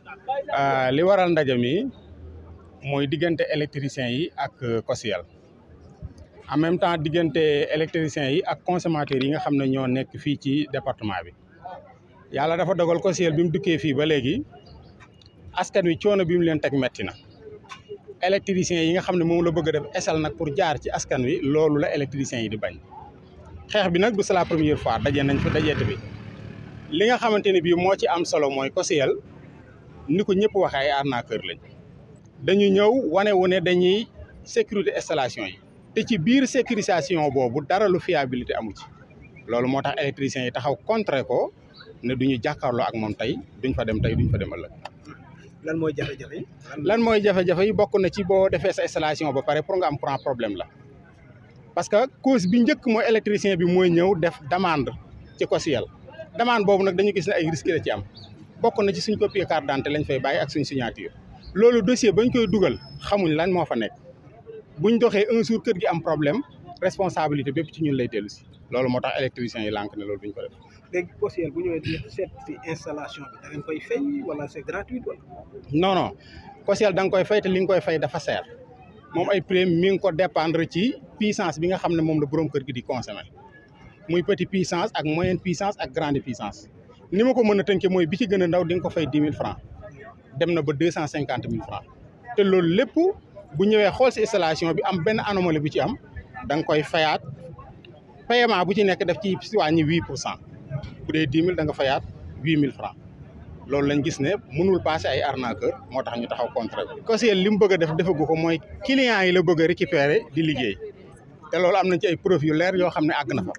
li waral ndaje mi mooy diggante électriciens yi ak COSYEL en même temps diggante électriciens yi ak consommateurs yi nga xam ne ñoo nekk fii ci département bi yàlla dafa dogal COSYEL bi mu dukkee fii ba léegi askan wi coono bi mu leen teg metti na électriciens yi nga xam ne moom la bëgg a def esal nag pour jaar ci askan wi loolu la électriciens yi di bañ xeex bi nag du c'est la première fois daje nañ fi dajeete bi li nga xamante ne bii moo ci am solo mooy COSYEL ni ko ñëpp waxee ay arnaqueur lañ dañu ñëw wane wu ne dañuy sécurité installation yi te ci biir sécurisation boobu dara lu fiabilité amu ci loolu moo tax électriciens yi taxaw contre ko ne duñu jàkkaarloo ak moom tey duñ fa dem tey duñ fa dem ëllëg. lan mooy jafe-jafe yi. lan mooy jafe-jafe yi bokk na ci boo defee sa installation ba pare pour nga am courant problème la parce que cause bi njëkk mooy électricien bi mooy ñëw def demande ci COSYEL demande boobu nag dañu gis ne ay risque la ci am bokk na ci suñ copie carte d'identité lañ fay bàyyi ak suñ signature loolu dossier bañ koy dugal xamuñ lan moo fa nekk buñ doxee un jour kër gi am problème responsabilité bépp ci ñun lay dellu si loolu moo tax électricien yi lànk ne loolu duñ ko def. léegi COSYEL bu ñëwee di seet si installation bi da ngeen koy fay wala c'est gratuit wala. non non COSYEL da nga koy fay te li nga koy fay dafa seer moom ay prix mi ngi ko dépendre ci puissance bi nga xam ne moom la borom kër gi di consommer muy petit puissance ak moyenne puissance ak grande puissance ni ma ko mën a tënkee mooy bi ci gën a ndaw di nga ko fay dix mille francs dem na ba deux cent cinquante mille francs te loolu lépp bu ñëwee xool si installation bi am benn anomalie bu ci am da nga koy fayaat paiement bu ci nekk def ci wàññi huit pour cent bu dee dix mille da nga fayaat huit mille francs loolu lañ gis ne mënul passer ay arnaqueur moo tax ñu taxaw contre bi COSYEL li mu bëgg a def defagu ko mooy clients yi la bëgg a récupérer di liggéey te loolu am nañ ci ay preuve yu leer yoo xam ne àgg na fa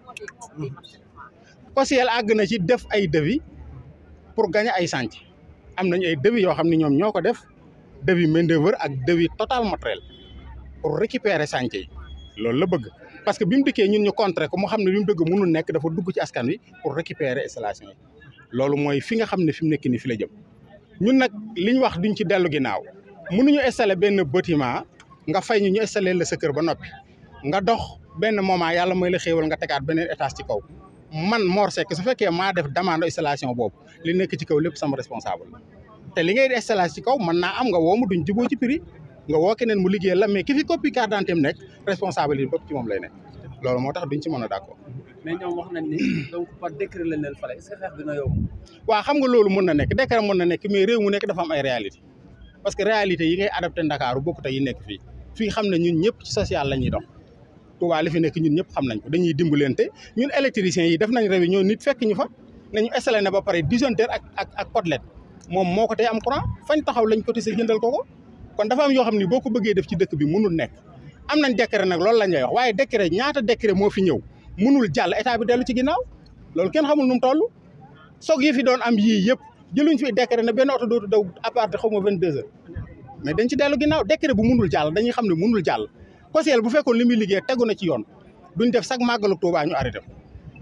COSYEL àgg na ci def ay devis pour gagner ay chantier am nañ ay devis yoo xam ne ñoom ñoo ko def devis main d'œuvre ak devis total matériel pour récupérer chantier yi loolu la bëgg parce que bi mu dikkee ñun ñu contrer ko mu xam ne li mu dëgg mënul nekk dafa dugg ci askan wi pour récupérer installation yi loolu mooy fi nga xam ne fi mu nekk nii fi la jëm ñun nag li ñu wax duñ ci dellu ginnaaw mënuñu installer benn bâtiment nga fay ñu ñu installer la sa kër ba noppi nga dox benn moment yàlla mooy la xéewal nga tegaat beneen étage ci kaw man Mor Seck su fekkee maa def demande installation boobu li nekk ci kaw lépp sama responsable te li ngay installation ci kaw mën naa am nga woo mu duñ juboo ci prix nga woo keneen mu liggéey la mais ki fi copie carte d'identité am nekk responsable yi bopp ci moom lay nekk loolu moo tax duñ ci mën a d'accord. mais ñoom wax nañ ni donc par décret lañ leen fale est-ce que xeex dina yomb. waaw xam nga loolu mën na nekk décret mën na nekk mais réew mu nekk dafa am ay réalité parce que réalité yi ngay adapté Ndakaaru bokkut ak yi nekk fii fii xam ne ñun ñëpp ci social la ñuy dox Touba li fi nekk ñun ñëpp xam nañ ko dañuy dimbalante ñun électriciens yi def nañ réunion nit fekk ñu fa nañu installé na ba pare disjoncteur ak ak ak côtelette moom moo ko tey am courant fañ taxaw lañ cotisé jëndal ko ko kon dafa am yoo xam ni boo ko bëggee def ci dëkk bi mënul nekk am nañ décret nag loolu la ñuy wax waaye décret ñaata décret moo fi ñëw mënul jàll état bi dellu ci ginnaaw loolu kenn xamul nu mu toll soog yi fi doon am yii yëpp jëluñ fi décret ne benn oto dootu daw à part xaw ma vingt deux heures mais dañ ci dellu ginnaaw décret bu mënul jàll dañuy xam ne mënul jàll COSYEL bu fekkoon li muy liggéey tegu na ci yoon duñ def chaque màggalu Tuubaa ñu arrêté ko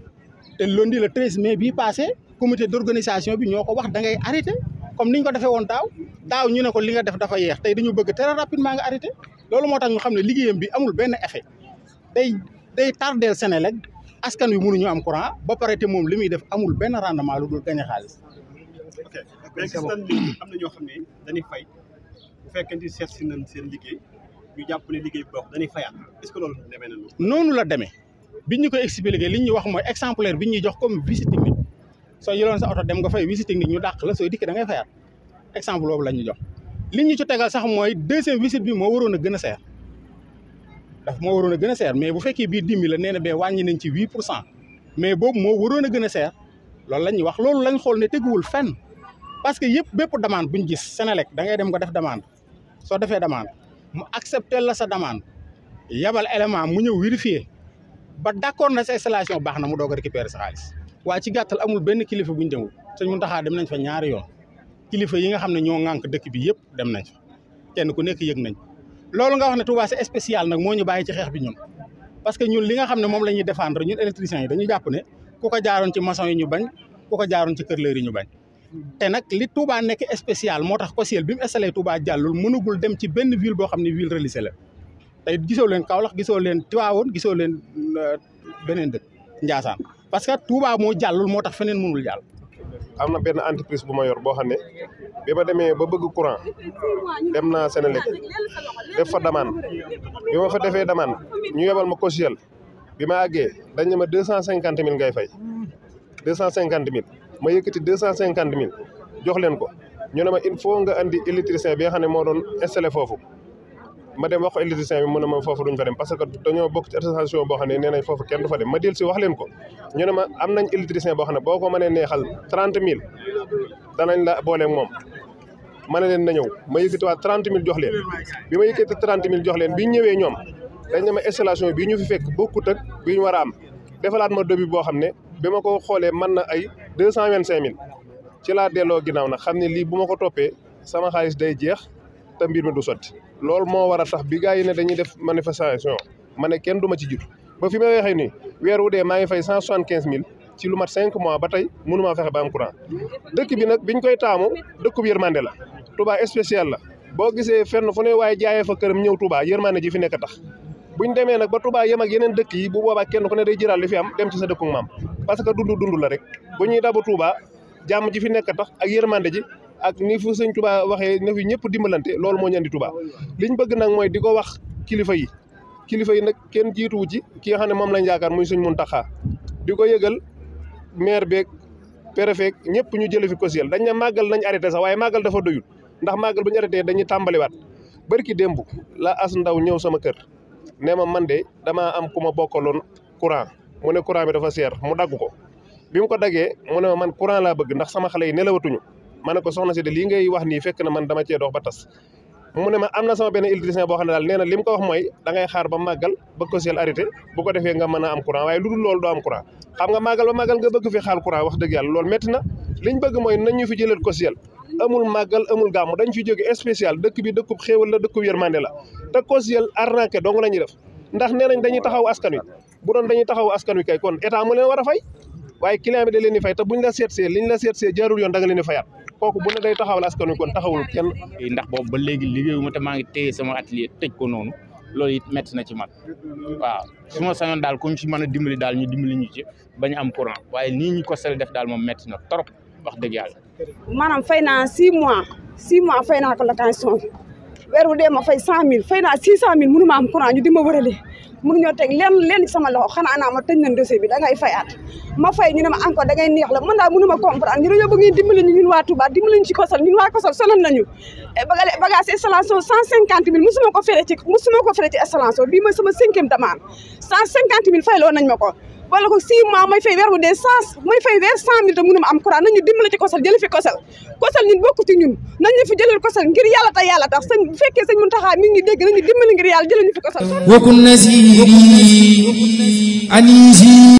te lundi le 13 mai bii passé comité d'organisation bi ñoo ko wax da ngay arrêté comme niñ ko defee woon daaw daaw ñu ne ko li nga def dafa yeex tey dañu bëgg très rapidement nga arrêté loolu moo tax ñu xam ne liggéeyam bi amul benn effet day day tardeel Senelec askan wi mënuñu am courant ba pare te moom li muy def amul benn rendement lu dul gañ a xaalis. ok mais gis nañ ni am na ñoo xam ne dañuy fay bu fekkente ni seet si nañ seen liggéey ñu jàpp ne liggéey bu baax dañuy fayaat est-ce que loolu demee na noonu. noonu la demee biñ ñu koy expliqué li ñuy wax mooy exemplaire bi ñuy jox comme visite technique soo jëloon sa oto dem nga fay visite technique ñu dàq la sooy dikk da ngay fayaat exemple boobu la ñu jox. li ñu ci tegal sax mooy deuxième visite bi moo waroon a gën a seer daf moo waroon a gën a seer mais bu fekkee bii dix mille la nee na bee wàññi nañ ci huit pour cent mais boobu moo waroon a gën a seer loolu la ñuy wax loolu lañ xool ne teguwul fenn parce que yëpp bépp demande bu ñu gis Senelec da ngay dem nga def demande soo defee demande mu accepter la sa demande yabal élément mu ñëw vérifier ba d'accord na sa installation baax na mu doog a récupérer sa xaalis waaye ci gàttal amul benn kilifa bu ñu demul sëñ Mountakha dem nañ fa ñaari yoon kilifa yi nga xam ne ñoo ŋànk dëkk bi yëpp dem nañ fa kenn ku nekk yëg nañ loolu nga wax ne Touba c'est spécial nag moo ñu bàyyi ci xeex bi ñun parce que ñun li nga xam ne moom la ñuy défendre ñun électriciens yi dañu jàpp ne ku ko jaaroon ci maçon yi ñu bañ ku ko jaaroon ci kër leer yi ñu bañ te nag li Touba nekk spécial moo tax COSYEL bi mu installé Touba jàllul mënugul dem ci benn ville boo xam ne ville relisée la tey gisoo leen Kaolack gisoo leen Tivaouane gisoo leen beneen dëkk Ndiassane parce que Touba moo jàllul moo tax feneen mënul jàll am na benn entreprise bu ma yor boo xam ne bi ma demee ba bëgg courant dem naa Sénélec def fa demande bi ma fa defee demande ñu yebal ma caution bi ma àggee dañ ne ma deux cent cinquante mille ngay fay deux cent cinquante mille ma yëkkati deux cent cinquante mille jox leen ko ñu ne ma il faut nga andi électricien bi nga xam ne moo doon installé foofu ma dem wax ko électricien bi mu ne ma foofu duñ fa dem parce que dañoo bokk ci association boo xam ne nee nañ foofu kenn du fa dem ma del si wax leen ko ñu ne ma am nañ électricien boo xam ne boo ko mënee neexal trente mille danañ la booleeg moom ma ne leen na ñëw ma yëkkatiwaat trente mille jox leen bi ma yëkkati trente mille jox leen bi ñu ñëwee ñoom dañ ne ma installation bii ñu fi fekk bokkut ak bi ñu war a am defalaat ma devis boo xam ne bi ma ko xoolee mën na ay deux cent vingt cinq mille ci laa delloo ginnaaw nag xam ne lii bu ma ko toppee sama xaalis day jeex te mbir mi du sotti loolu moo war a tax bi gars yi ne dañuy def manifestation ma ne kenn du ma ci jiitu ba fi ma waxee nii weer wu dee maa ngi fay cent soixante quinze mille ci lu mat cinq mois ba tey mënumaa fexe ba am courant dëkk bi nag biñ koy taamu dëkk bu yërmande la Touba spécial la boo gisee fenn fu ne waaye jaayee fa këram ñëw Touba yërmande ji fi nekk tax buñ demee nag ba Touba yem ak yeneen dëkk yi bu boobaa kenn ku ne day jëral li fi am dem ci sa dëkku maam parce que dund dund la rek bu ñuy dabu Touba jàmm ji fi nekk tax ak yërmande ji ak ni fu sëñ Touba waxee ne fi ñëpp dimbalante loolu moo ñu andi Touba liñ bëgg nag mooy di ko wax kilifa yi kilifa yi nag kenn jiituwu ci ki nga xam ne moom lañ yaakaar muy suñ Muntaxa di ko yëgal maire beeg préfet ñëpp ñu jële fi kosiel dañ ne màggal nañ arrêté sax waaye màggal dafa doyul ndax màggal bu ñu arrêté dañuy tàmbaliwaat barki démb la as ndaw ñëw sama kër nee ma man de damaa am ku ma bokkaloon courant mu ne courant bi dafa seer mu dagg ko bi mu ko daggee mu ne ma man courant laa bëgg ndax sama xale yi nelawatuñu ma ne ko soxna si de lii ngay wax nii fekk na man dama cee dox ba tas mu ne ma am na sama benn électricien boo xam ne daal nee na li mu ko wax mooy da ngay xaar ba màggal ba kosiel arrêté bu ko defee nga mën a am courant waaye lu dul loolu doo am courant xam nga màggal ba màggal nga bëgg fi xaar courant wax dëgg yàlla loolu métti na liñ bëgg mooy nañ ñu fi jëlal kosiel amul màggal amul gàmmu dañ fi jóge spécial dëkk bi dëkkub xéewal la dëkkub yërmande la te kosiel arnaqué dong la ñuy def ndax nee nañ dañuy taxaw askan wi bu doon dañuy taxaw askan wi kay kon état mu leen war a fay waaye client bi da leen di fay te buñ la seetsee liñ la seetsee jaarul yoon da nga leen di fayaat kooku bu ne day taxawal askan wi kon taxawul kenn ndax boobu ba léegi liggéeyuma te maa ngi téye sama atelier tëj ko noonu loolu it métti na ci man waaw su ma sañoon daal ku ñu ci mën a dimbali daal ñu dimbali ñu ci bañ am courant waaye nii ñu ko sel def daal moom métti na trop wax dëgg yàlla. maanaam fay naa six mois six mois fay naa ko location weer wu dee ma fay cent mille fay naa six cent mille mënu ma am courant ñu di ma wërale mënuñoo teg lenn lenn ci sama loxo xanaa naa ma tëj nañ dossier bi da ngay fayaat ma fay ñu ne ma encore da ngay neex la man daal mënu ma comprendre ñu dañoo bëgg ngeen dimbali ñu ñun waa Touba dimbali ñu ci kosal ñun waa kosal sonal nañu bagage installation cent cinquante mille musuma ko fere ci musuma ko fere ci installation bii mooy sama cinquième demande cent cinquante mille fay loo nañ ma ko wala ko six mois may fay weer wu dee cent may fay weer cent mille te mënu ma am courant nañu dimbali ci kosal jëli fi kosal kosal ñun bokk ci ñun nañ ñu fi jëlal kosal ngir yàlla ta yàlla tax sëñ bu fekkee sëñ Muntaxa mi ngi dégg nañu dimbali ngir yàlla jëlal ñu fi kosal وكن نسيري أنيسي